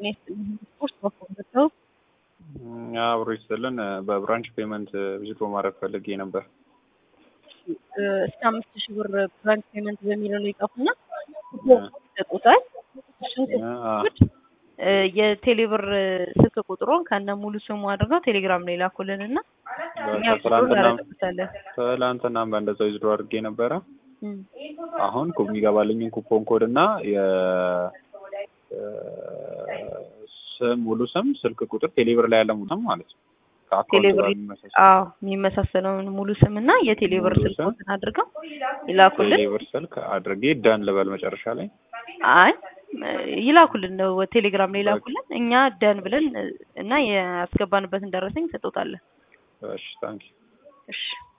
ጤና ይስጥልኝ። ስፖርት በኮምበት ነው። አብሮ ይስጥልን። በብራንች ፔመንት ቪዚት ማድረግ ፈልጌ ነበር። እስከ አምስት ሺህ ብር ብራንች ፔመንት በሚለው ላይ ይጻፉና ይሰጡታል። እሱን ስልክ የቴሌብር ስልክ ቁጥሩን ከነ ሙሉ ስሙ አድርገው ቴሌግራም ላይ ላኩልን እና እኛ ቁጥሩን እናረግበታለን። ትላንትናም በእንደዛው ዊዝድሮ አድርጌ ነበረ። አሁን የሚገባልኝን ኩፖን ኮድ እና ስም ሙሉ ስም ስልክ ቁጥር ቴሌብር ላይ ያለ ሙሉ ስም ማለት ነው ቴሌብር አዎ የሚመሳሰለውን ሙሉ ስም እና የቴሌብር ሙሉ ስልክ ስም፣ ቁጥር አድርገው ይላኩልን። ቴሌብር ስልክ አድርጌ ደን ልበል መጨረሻ ላይ አይ ይላኩልን ነው ቴሌግራም ላይ ይላኩልን። እኛ ደን ብለን እና ያስገባንበትን ደረሰኝ ሰጥቶታለን። እሺ ታንኪ እሺ